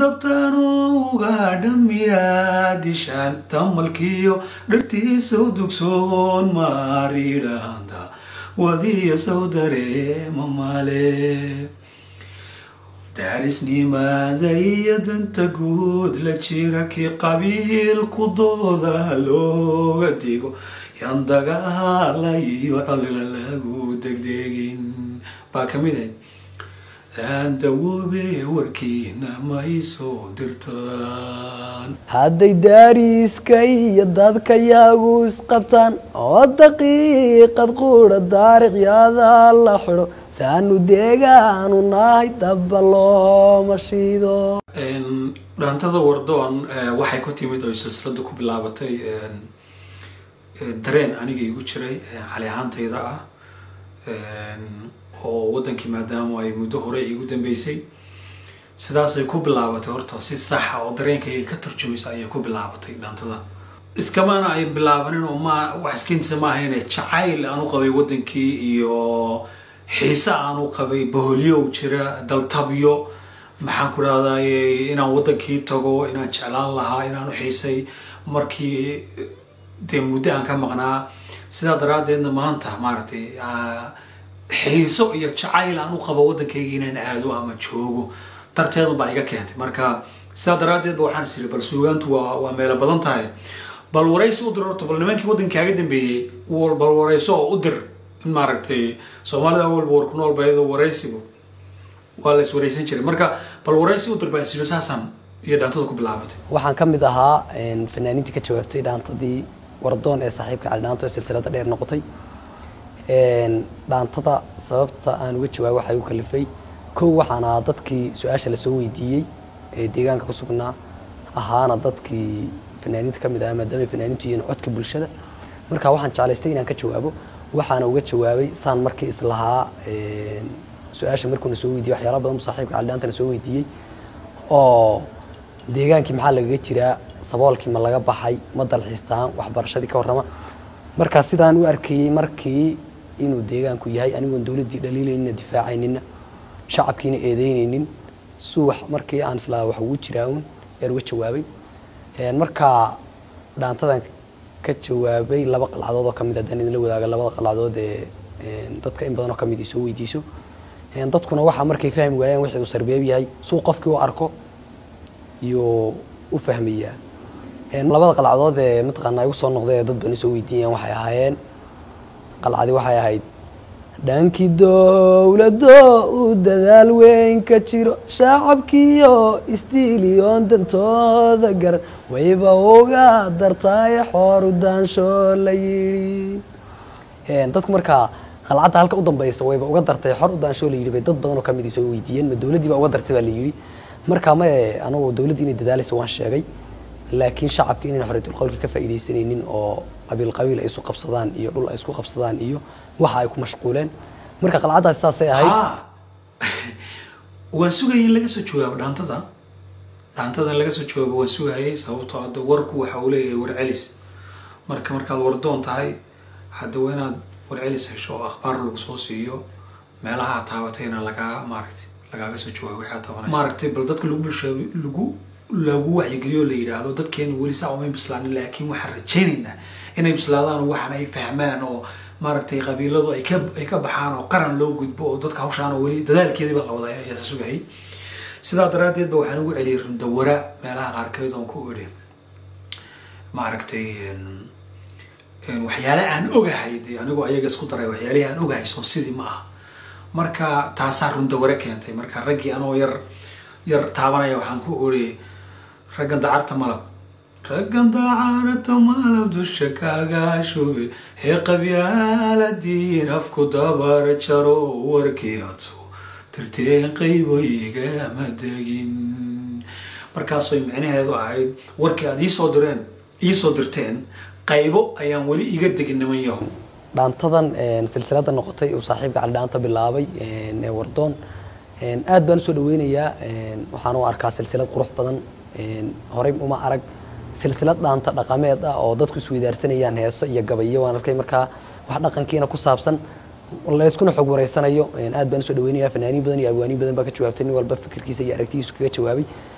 dabtanuga dhamiyaa dishaan tamalkiyo dhirtiisow dugsoon maaridhaanda wadiya sow dareema male daarisnimaada iyo danta guud la jira kii qabiilku dooda looga digo yaan dagaala iyo colila lagu degdegin baa kamid ahayd daandawoobe warkiina ma isoo dirtaan hadday daariiska iyo dadka yagu isqabtaan oo daqiiqad quudha daariqyada la xidho saanu deegaanu nahay daba looma shiido dhaantada wardoon waxay ku timid oo silsilada ku bilaabatay dareen aniga igu jiray cali ahaantayda ah oo wadankii maadaama ay muddo hore igu dambeysay sidaasay ku bilaabatay horta si saxa oo dareenkayga ka tarjumaysa ayay ku bilaabatay dhaantada iskamana ay bilaabanin oo ma wax iskintisa ma ahayne jacayl aan u qabay wadankii iyo xiise aan u qabay boholyow jira daltabyo maxaan ku rahdaye inaan wadankii tago inaan jeclaan lahaa inaan u xiisay markii dee muddo aan ka maqnaa sidaa daraaddeedna maanta maaragtay xiiso iyo jacayl aan u qabo wadankayga inaan aado ama joogo darteedan baa iga keentay marka sidaa daraaddeed ba waxaan is iri bal suugaantu waa waa meelo badan tahay bal waraysi u dir horta bal nimankii wadankaaga dambeeyey bal warayso oo u dir in maaragtay soomaalida awalba war ku nool ba iyadoo waraysigu waa la is waraysan jiray marka bal waraysi u dir baan is iri saasaan iyo dhaantada ku bilaabatay waxaan ka mid ahaa fanaaniintii ka jawaabtay dhaantadii wardoon ee saaxiibka cali dhaanto ee silsilada dheer noqotay dhaantada sababta aan uga jawaabo waxay u kalifay kow waxaan ahaa dadkii su-aasha lasoo weydiiyey ee deegaanka ku sugnaa ahaana dadkii fanaaniinta ka mid ah maadaama fanaaniintu yihiin codka bulshada marka waxaan jeclaystay inaan ka jawaabo waxaana uga jawaabay saan markii islahaa su-aasha markuuna soo weydiiyey waxyaala badan bu saaxiibka caldhaantana soo weydiiyey oo deegaankii maxaa lagaga jiraa saboolkii ma laga baxay ma dalxiistaan waxbarashadii ka warrama markaa sidaan u arkayey markii inuu deegaanku yahay anigoon dowladdii dhaliilaynina difaacaynina shacabkiina eedeynaynin suwax markii aan islaa wax ugu jiraa un yaan uga jawaabay markaa dhaantadan ka jawaabay laba qalcadood oo kamid haddaan idinla wadaaga labada qalcadood ee dadka in badan oo kamid soo weydiiso dadkuna waxaa markay fahmi waayaan wixii uu sarbeeb yahay suu qofkii u arko iyo u fahmayaa labada qalcadood ee mataqaanaa igu soo noqday ee dad badan soo weydiinayaan waxay ahaayeen qalcadi waxay ahayd dhankii dowlado uu dadaal weyn ka jiro shacabkiiyo istiiliyoon dantooda garan wayba uga dartaaye xooru daansho la yidhi dadku markaa qalcadda halka u dambaysa wayba uga dartay xor u daansho la yidhi bay dad badan oo kamid soo weydiiyeen ma dowladdii baa uga dartay baa la yidhi markaa maye anagu dowladdii inay dadaalayso waan sheegay laakiin shacabki inayn xoriytul qowlka ka faa'iidaysanaynin oo qabiil qabiil ay isu qabsadaan iyo dhul ay isku qabsadaan iyo waxa ay ku mashquuleen marka qalcaddaasi saasay ahayd waan sugayay in laga soo jawaabo dhaantada dhaantada in laga soo jawaabo waan sugayay sababtoo hadda warku waxa uu leeyahay warcelis marka markaad wardoon tahay hadda waa inaad warcelis hesho oo akhbaar lagu soo siiyo meelaha aad taabatayna lagaa maaragtay lagaaga soo jawaabo waxaa tabanaysa maaragtay bal dadka lagu bulshaa lagu lagu wacyigeliyo la yidhaahdo dadkeenu weli saa umay bislaanin laakiin waxaan rajaynaynaa inay bislaadaan waxan ay fahmaan oo maaragtay qabiiladu ay ka ay ka baxaan oo qaran loo gudbo oo dadka hawshaan oo weli dadaalkeedii baa la wadaa ayaasa sugayay sidaa daraaddeed ba waxaan ugu celiyay rundawara meelaha qaarkeed oon ku idhi maaragtay waxyaale aan ogahay dee anigoo ayaga isku daray waxyaalihii aan ogahay soo sidii ma aha marka taasaa rundaware keentay marka raggii anoo yar yar taabanaya waxaan ku oriyay raggan dacarta malab raggan dacarta malab dusha kaaga shube hee qabyaaladiin afku dabar jaro warkii adso tirteen qaybo igama degin markaasay micnaheedu ahayd warkii aad iisoo direen iisoo dirteen qaybo ayaan weli iga degin niman yaho dhaantadan silsilada noqotay uu saaxiibka cali dhaanta bilaabay ee wardoon aad baan usoo dhaweynayaa waxaan u arkaa silsilad qurux badan horey uma arag silsilad dhaanta dhaqameed ah oo dadku isweydaarsanayaan heeso iyo gabayo waan arkay markaa wax dhaqankiina ku saabsan layskuna xog wareysanayo aad baan usoo dhaweynayaa fanaaniin badan iyo abwaaniin badan baa ka jawaabtay nin walba fikirkiisa iyo aragtidiisu kaga jawaabay